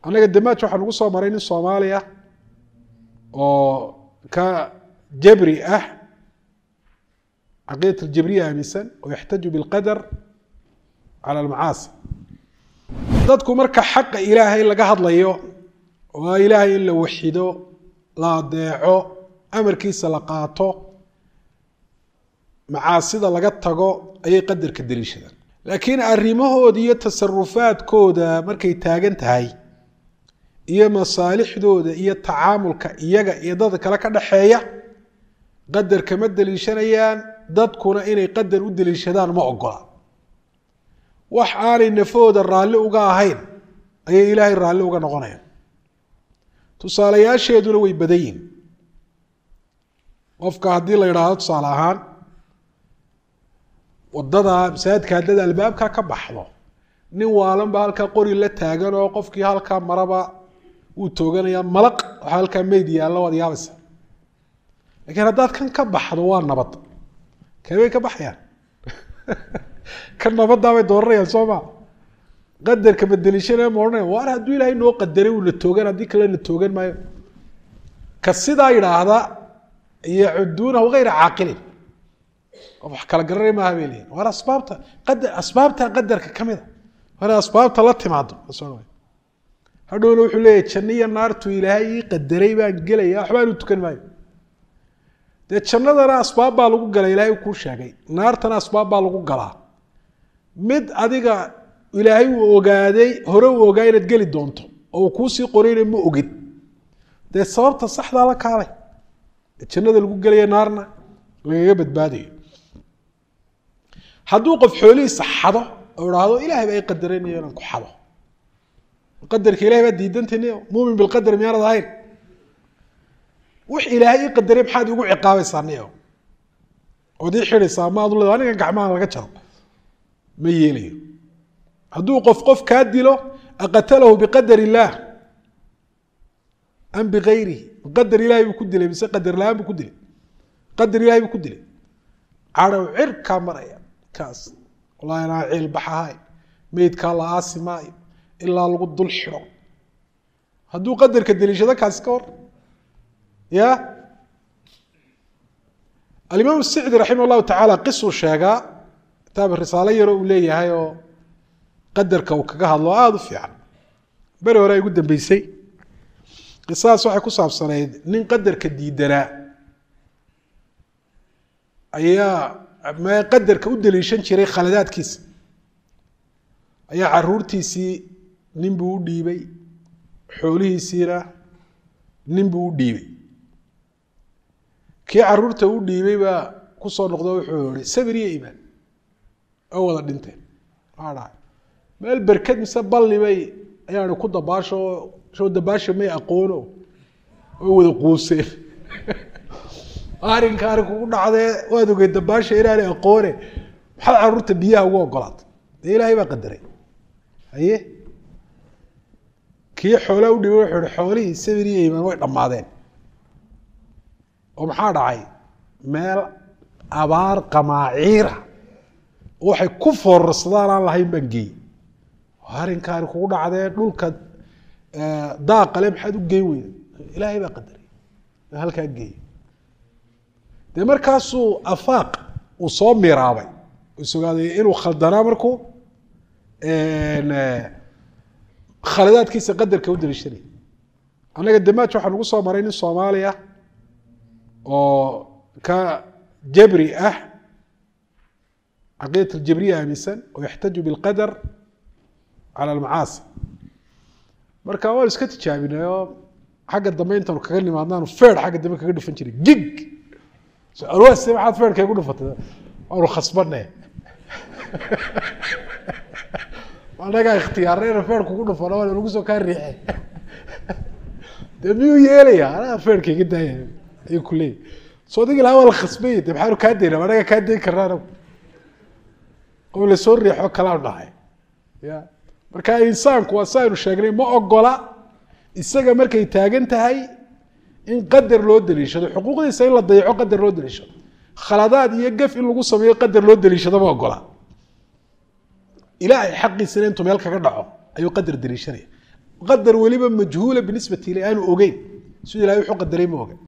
annaga damaaj waxaa nagu soo maray nin soomaaliya oo ka jabri ah caqiidat aljabriya aaminsan oo yaxtaju bilqadar cala almacaasi dadku marka xaqa ilaahay laga hadlayo waa ilaahay in la waxido la adeeco amarkiisa la qaato macaasida laga tago ayay qadarka daliishadaan laakiin arrimahooda iyo tasarufaadkooda markay taagan tahay iyo masaalixdooda iyo tacaamulka iyaga iyo dadka kale ka dhaxeeya qadarka ma daliishanayaan dadkuna inay qadar u daliishadaan ma ogola wax aanay nafahooda raalli uga ahayn ayay ilaahay raalli uga noqonayaan tusaalayaasheeduna way badan yihin qofka haddii la yidhaahdo tusaale ahaan wadada masaajidka haddada albaabka ka baxdo nin waalanba halkaa qori la taagan oo qofkii halkaa maraba wuu tooganaya malaq waxaa halkaa meyd yaalla waad yaabaysa lakiin haddaad kan ka baxdo waa nabad keebay ka baxayaan kan nabaddaabay dooranayaan soo ma qadarka badelishanaya ma odhanaya waar hadduu ilaahay noo qadaray uuna toogan haddii kale na toogan maayo ka sidaa yidhaahda yacuduunahu hayra caaqilin qof wax kala garanay maaha bay leeyihin waar asbaabta qadar asbaabta qadarka ka mid a war asbaabta la timaado hadhowna wuxuu leeyahy janno iyo naartu ilaahay ii qadaray baan gelaya waxbaan u tukan maayo dee jannadana asbaab baa lagu gala ilaahay kuu sheegay naartana asbaab baa lagu galaa mid adiga ilaahay uu ogaaday hore uu ogaa inaad geli doonto oo uu kuusii qorayna ma ogid dee sababta saxdaa la kaalay jannada lagu gelaya naarna lagaga badbaadayo hadduu qof xoolihiisa xado oo idhaahdo ilahay baa i qadaraynayo inaan ku xado qadarka ilahay baa diidantaynayo muumin bilqadar miyaanad ahayn wix ilaahay ii qadaray maxaad igu ciqaabaysaa niyo ood ii xidhaysaa ma adu leeda anigan gacmaha laga jaro ma yeelayo hadduu qof qof kaa dilo aqatalahu biqadar illaah am bigayrihi qadar ilahay buu ku dilay mise qadar la-aan buu ku dilay qadar ilahay buu ku dilay cadhow cirkaa maraya kaas wallahi anaa ciil baxahay meydkaa la aasi maayo ilaa lagu dul xidho hadduu qadarka deliishado kaasi ka hor ya alimaam sicdi raximah llahu tacaala qisuu sheegaa kitaab risaalo yaroo uu leeyahay oo qadarka uu kaga hadlo aada u fiican beri hore ay ugu dambeysay qisadaas waxay ku saabsanayd nin qadarka diidanaa ayaa me qadarka u daliishan jiray khaladaadkiisa ayaa caruurtiisii nin buu u dhiibay xoolihiisiina nin buu u dhiibay kii caruurta u dhiibay baa kusoo noqdo wuxuu yihi sabir iyo iimaan oo wada dhinteen maa dhahay meel berked mise balli bay ayaani ku dabaasho soo dabaasha may aqoono oo wada quuseen arrinka arrin kugu dhacdee waad ogey dabaasha inaanay aqoone maxaad caruurta biyaha ugu ogolaatay dee ilaahay baa qadaray haye kii xoolaa u dhibay wuxuu ihi xoolihii sabir iyo iimaan way dhammaadeen oo maxaa dhacay meel abaar qamaaciira waxay ku foorarsadaan aan lahayn baan geeyey arrinka arrin kugu dhacdee dhulka daaqale maxaad u geyn weyda ilaahay baa qadaray halkaa geeyey dee markaasuu afaaq uu soo miraabay isogaaday inuu khaldanaa markuu khaladaadkiisa qadarka u daliishanay annaga damaaj waxaa nagu soo maray nin soomaaliya oo ka jabri ah caqiidat aljabriya aaminsan oo yaxtaju bilqadar cala almacaasi marka waan iska tijaabinay oo xagga dambe intaanu kaga nimaadnaanu feer xagga dambe kaga dhufan jiray gig arwaase maxaad feerka igu dhufatay waanu khasbane anagaa ikhtiyaarayna feer kugu dhufano waana lagu soo kaa riixay dee miyuu yeelaya anaga feerka iga daaya ayuu ku leeyahy soo digi lahaa waa la khasbay de maxaanu kaa dayna anaga kaa dayn karna anagu oo lasoo riixo kalaanu dhahay ya marka insaanku waa si aynu sheegnay ma ogola isaga markay taagan tahay in qadar loo daliishado xuquuqdiisa in la dayaco qadar loo daliishado khaladaad iyo gaf in lagu sameeyo qadar loo daliishado ma ogola ilaahay xaqiisana intuu meel kaga dhaco ayuu qadar daliishanaya qadar weliba majhuula binisbati ilay aanu ogeyn siduu ilahay wuxuu qadaray ma oga